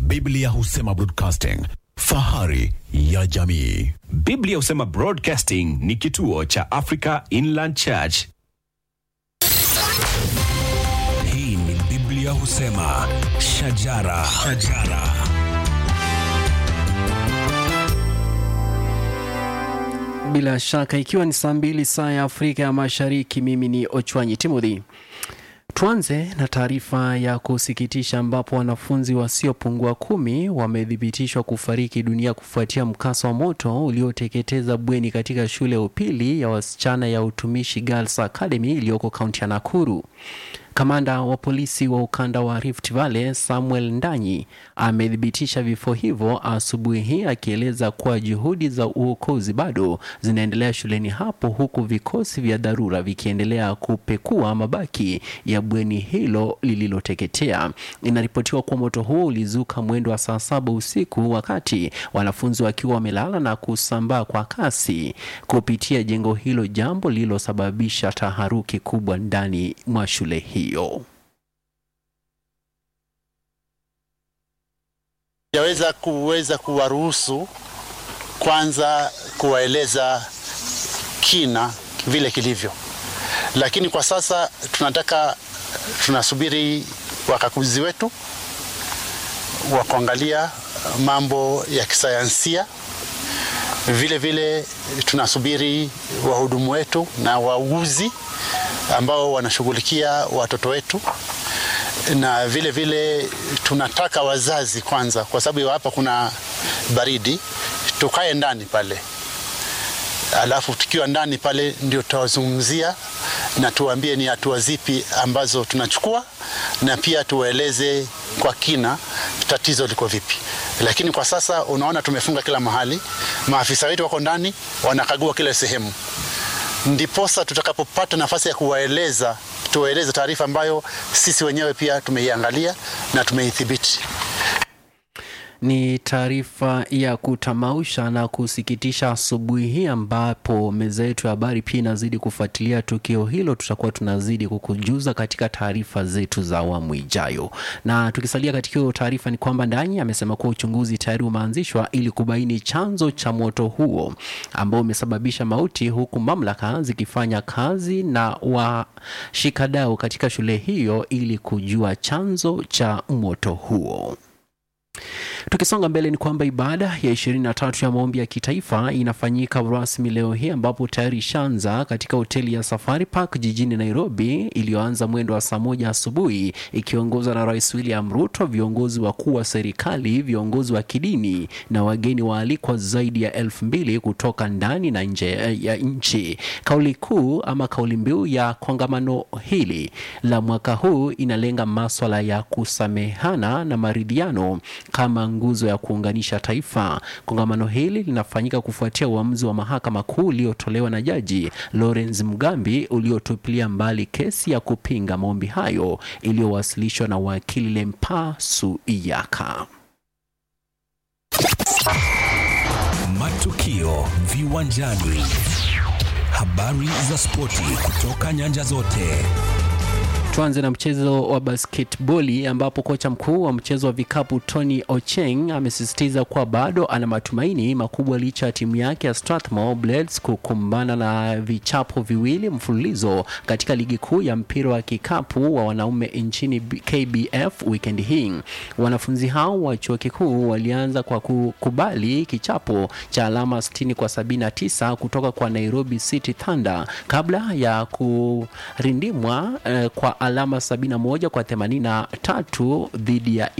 Biblia husema broadcasting, fahari ya jamii. Biblia husema Broadcasting ni kituo cha Africa Inland Church. Hii ni Biblia husema shajara, shajara. Bila shaka ikiwa ni saa mbili saa ya Afrika ya Mashariki, mimi ni Ochwanyi Timothy. Tuanze na taarifa ya kusikitisha ambapo wanafunzi wasiopungua kumi wamethibitishwa kufariki dunia kufuatia mkasa wa moto ulioteketeza bweni katika shule ya upili ya wasichana ya Utumishi Girls Academy iliyoko kaunti ya Nakuru. Kamanda wa polisi wa ukanda wa Rift Valley Samuel Ndanyi amethibitisha vifo hivyo asubuhi hii, akieleza kuwa juhudi za uokozi bado zinaendelea shuleni hapo, huku vikosi vya dharura vikiendelea kupekua mabaki ya bweni hilo lililoteketea. Inaripotiwa kuwa moto huo ulizuka mwendo wa saa saba usiku wakati wanafunzi wakiwa wamelala na kusambaa kwa kasi kupitia jengo hilo, jambo lililosababisha taharuki kubwa ndani mwa shule hiyo. Yaweza kuweza kuwaruhusu kwanza kuwaeleza kina vile kilivyo, lakini kwa sasa tunataka tunasubiri wakaguzi wetu wa kuangalia mambo ya kisayansia. Vile vile tunasubiri wahudumu wetu na wauguzi ambao wanashughulikia watoto wetu, na vile vile tunataka wazazi kwanza, kwa sababu hapa kuna baridi, tukae ndani pale, alafu tukiwa ndani pale ndio tutawazungumzia na tuwaambie ni hatua zipi ambazo tunachukua, na pia tuwaeleze kwa kina tatizo liko vipi. Lakini kwa sasa unaona tumefunga kila mahali, maafisa wetu wako ndani wanakagua kila sehemu ndiposa tutakapopata nafasi ya kuwaeleza tuwaeleze taarifa ambayo sisi wenyewe pia tumeiangalia na tumeithibiti. Ni taarifa ya kutamausha na kusikitisha asubuhi hii, ambapo meza yetu ya habari pia inazidi kufuatilia tukio hilo. Tutakuwa tunazidi kukujuza katika taarifa zetu za awamu ijayo. Na tukisalia katika hiyo taarifa, ni kwamba Ndanyi amesema kuwa uchunguzi tayari umeanzishwa ili kubaini chanzo cha moto huo ambao umesababisha mauti, huku mamlaka zikifanya kazi na washikadau katika shule hiyo ili kujua chanzo cha moto huo. Tukisonga mbele ni kwamba ibada ya 23 ya maombi ya kitaifa inafanyika rasmi leo hii ambapo tayari ishaanza katika hoteli ya Safari Park jijini Nairobi, iliyoanza mwendo wa saa moja asubuhi ikiongozwa na Rais William Ruto, viongozi wakuu wa serikali, viongozi wa kidini na wageni waalikwa zaidi ya elfu mbili kutoka ndani na nje ya nchi. Kauli kuu ama kauli mbiu ya kongamano hili la mwaka huu inalenga maswala ya kusamehana na maridhiano kama nguzo ya kuunganisha taifa. Kongamano hili linafanyika kufuatia uamuzi wa mahakama kuu uliotolewa na Jaji Lawrence Mugambi uliotupilia mbali kesi ya kupinga maombi hayo iliyowasilishwa na wakili Lempa Suiyaka. Matukio viwanjani, habari za spoti kutoka nyanja zote. Tuanze na mchezo wa basketboli ambapo kocha mkuu wa mchezo wa vikapu Tony Ocheng amesisitiza kuwa bado ana matumaini makubwa licha ya timu yake ya Strathmore Blades kukumbana na vichapo viwili mfululizo katika ligi kuu ya mpira wa kikapu wa wanaume nchini KBF weekend hii. Wanafunzi hao wa chuo kikuu walianza kwa kukubali kichapo cha alama 60 kwa 79 kutoka kwa Nairobi City Thunder kabla ya kurindimwa eh, kwa alama 71 kwa 83 dhidi ya